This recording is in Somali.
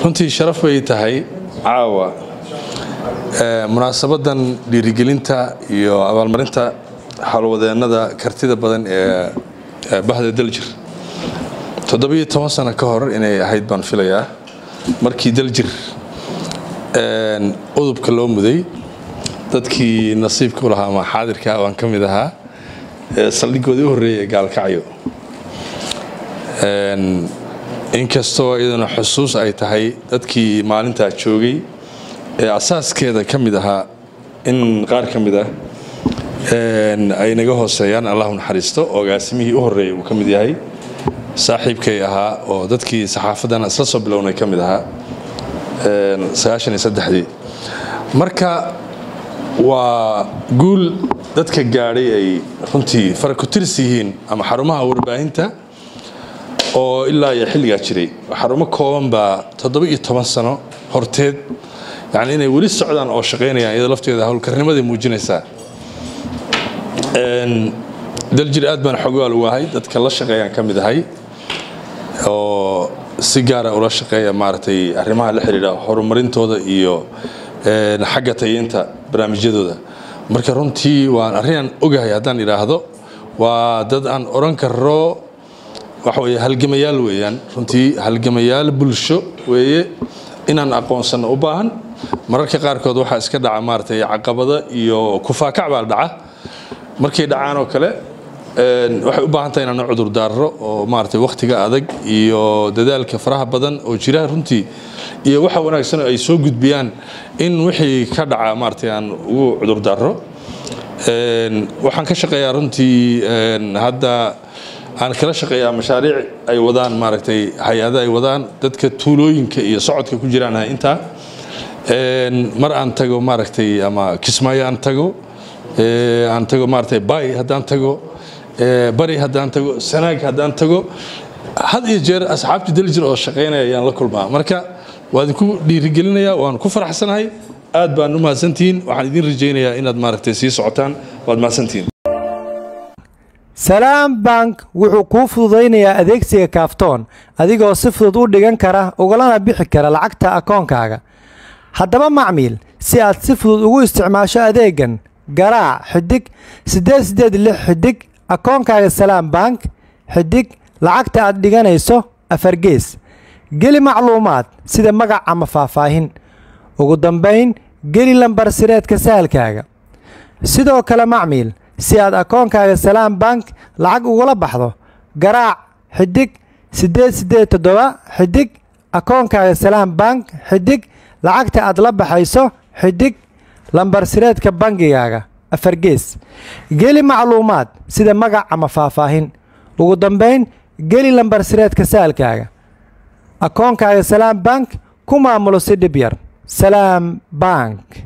runtii sharaf bay tahay caawa munaasabadan dhiirigelinta iyo abaalmarinta howlwadeennada kartida badan ee bahda daljir toddobiyo toban sano ka hor inay ahayd baan filayaa markii daljir udubka loo muday dadkii nasiibka u lahaa ama xaadirka baan ka mid ahaa saldhigoodii u horreeyay ee gaalkacyo inkastoo iyaduna xusuus ay tahay dadkii maalintaa joogay ee asaaskeeda ka mid ahaa in qaar ka mid ah ay naga hooseeyaan allahu naxariisto ogaasimihii u horreeyay uu ka mid yahay saaxiibkay ahaa oo dadkii saxaafaddana isla soo bilownay ka mid ahaa sagaashan iyo saddexdii marka waa guul dadka gaadhay ay runtii faraku-tiris yihiin ama xarumaha warbaahinta oo ilaa iyo xilligaa jiray xarumo kooban baa toddoba iyo toban sano horteed yani inay weli socdaan oo shaqaynayaan iyadoo lafteeda howlkarnimaday muujinaysaa daljir aad baan xogaal ugu ahay dadka la shaqeeyaan ka mid ahay oo si gaara ula shaqeeya maaragtay arrimaha la xidhiidha horumarintooda iyo xagga tayeynta barnaamijyadooda marka runtii waan arrinaan ogahay haddaan idhaahdo waa dad aan odhan karo waxa weye halgamayaal weeyaan runtii halgamayaal bulsho weeye inaan aqoonsanno u baahan mararka qaarkood waxaa iska dhaca maaragtay caqabada iyo kufaakac baa dhaca markay dhacaan oo kale waxay u baahan tahay inaan cudur daarro oo maaragtay wakhtiga adag iyo dadaalka faraha badan oo jira runtii iyo waxa wanaagsan ay soo gudbiyaan in wixii ka dhaca maaragtay aan ugu cudur daarro waxaan ka shaqeeyaa runtii hadda aan kala shaqeeyaa mashaariic ay wadaan maaragtay hay-ada ay wadaan dadka tuulooyinka iyo socodka ku jiraan intaa mar aan tago maaragtay ama kismaayo aan tago aan tago maaragtay bay haddaan tago bari haddaan tago sanaag haddaan tago had iyo jeer asxaabtii daljir oo shaqaynaya ayaan la kulmaa marka waa idinku dhiirigelinayaa waan ku faraxsanahay aad baan u mahadsantihiin waxaan idin rajaynayaa inaad maaragtay sii socotaan waad mahadsantihiin salaam bank wuxuu kuu fududaynayaa adeegsiga kaaftoon adigoo si fudud u dhigan kara ugalana bixi kara lacagta akoonkaaga haddaba macmiil si aad si fudud ugu isticmaasho adeegan garaac xidig siddeed siddeed lix xidig akoonkaaga salaam bank xidig lacagta aad dhiganayso afargees geli macluumaad sida magac ama faahfaahin ugu dambayn geli lambar sireedka sahalkaaga sidoo kale macmiil si aad akoonkaaga salaam bank lacag ugula baxdo garaac xidig siddeed siddeed toddoba xidig akoonkaaga salaam bank xidig lacagta aad la baxayso xidig lambar sireedka bangigaaga afargees geli macluumaad sida magac ama faahfaahin ugu dambayn geli lambar sireedka saalkaaga akoonkaaga salaam bank ku maamulo si dhib yar salaam bank